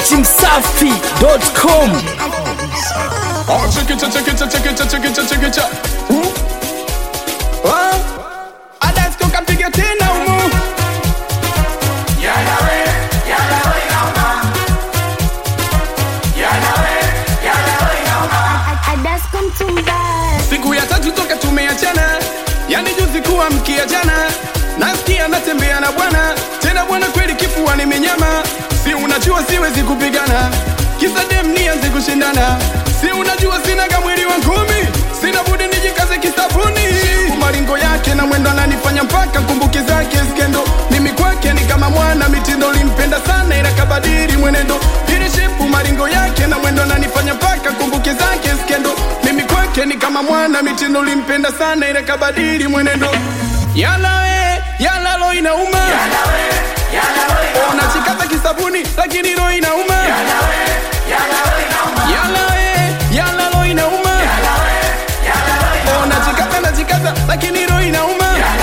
datimsafi.com Oh, chikicha, chikicha, chikicha, chikicha, chikicha. Hmm? Ah, Adasko kapiga tena humu. Adasko Mtumbaya. Siku ya tatu toka tumeachana, yani juzi kuwa mkia jana. Nasikia natembea na bwana tena, bwana kweli kifua nimenyama. Si unajua siwezi kupigana, kisa dem nianze kushindana. Si unajua sinaga mwili wa ngumi, sina budi nijikaze kisabuni. Maringo yake na mwendo ananifanya mpaka kumbuki zake skendo. Mimi kwake ni kama mwana mitindo, limpenda sana ila kabadili mwenendo. Ili shepu maringo yake na mwendo ananifanya mpaka kumbuki zake skendo. Mimi kwake ni kama mwana mitindo, limpenda sana ila kabadili mwenendo. Yala we, yala lo inauma. Unachikaza kisabuni lakini roho inauma. Yala we, yala lo inauma. Unachikaza nachikaza lakini roho inauma.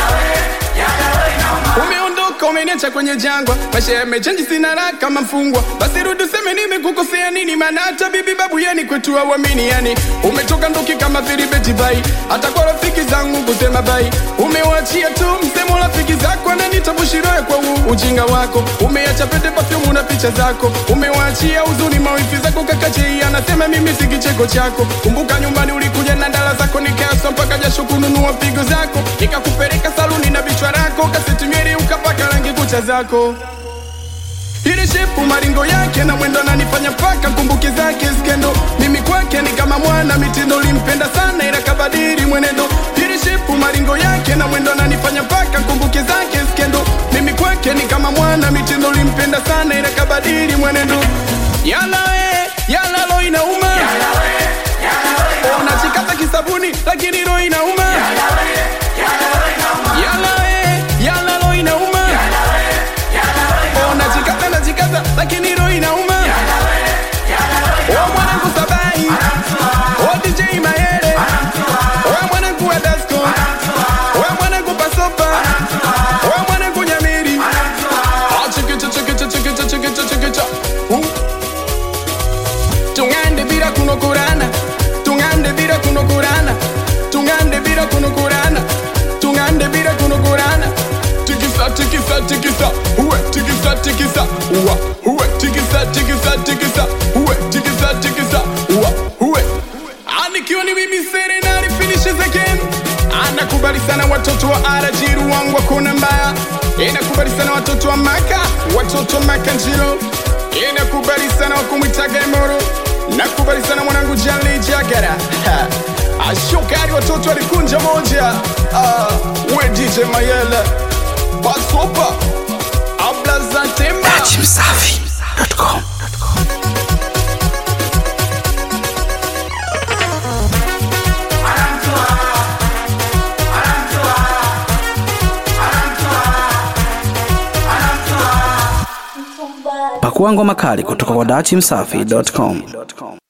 Umeondoka umeniacha kwenye jangwa, maisha yamechanji, sina raha kama mfungwa. Basi rudi useme nimekukosea nini, maana hata bibi babu yani kwetu hawamini yani. Umetoka ndoki kama vilibeti bai, hata kwa rafiki zangu kusema bai. Umewachia tu msemo rafiki zako, ananita bushiroe kwa huu ujinga wako. Umeacha pete perfume na picha zako, umewachia huzuni mawifi zako. Kaka Jay anasema mimi si kicheko chako. Kumbuka nyumbani ulikuja na ndala zako, nikaswa mpaka jasho kununua pigo zako, nikakupeleka saluni na bichwa lako, kaseti nywele ukapaka rangi kucha zako ile shepu maringo yake na mwendo ananifanya paka kumbuki zake skendo. Mimi kwake ni kama mwana mitindo, limpenda sana ila kabadili mwenendo. Ile shepu maringo yake na mwendo ananifanya paka kumbuki zake skendo. Mimi kwake ni kama mwana mitindo, limpenda sana ila kabadili mwenendo. Yala we, yala lo inauma. Unachikaza kisabuni lakini roho inauma. Yala we, yala lo inauma. Unajikaza najikaza lakini roho inauma. Oh mwanangu Sabai, oh DJ Maele, oh mwanangu Adasco, oh mwanangu Pasopa, oh mwanangu Nyamiri. Ah, chikicha chikicha chikicha chikicha chikicha. Uh. Tungande bila kunokurana, tungande bila kunokurana, tungande bila kunokurana, tungande bila kunokurana. Tikisa tikisa tikisa, uwe tikisa tikisa, uwa uwe tikisa tikisa tikisa, uwe tikisa tikisa, uwa uwe. Anikiwa ni mimi Serenari finishes again. Anakubali sana watoto wa RG wangu wakona mbaya. Inakubali sana watoto wa Maka, watoto wa Maka Njiro. Inakubali sana wakumwitaga Emoro. Nakubali sana mwanangu Jali Jagara. Ha. Ashokari watoto walikunja moja. Ah, we DJ Mayele. Pasopa. Abla za temba. datimsafi.com pakua ngoma kali kutoka kwa datimsafi.com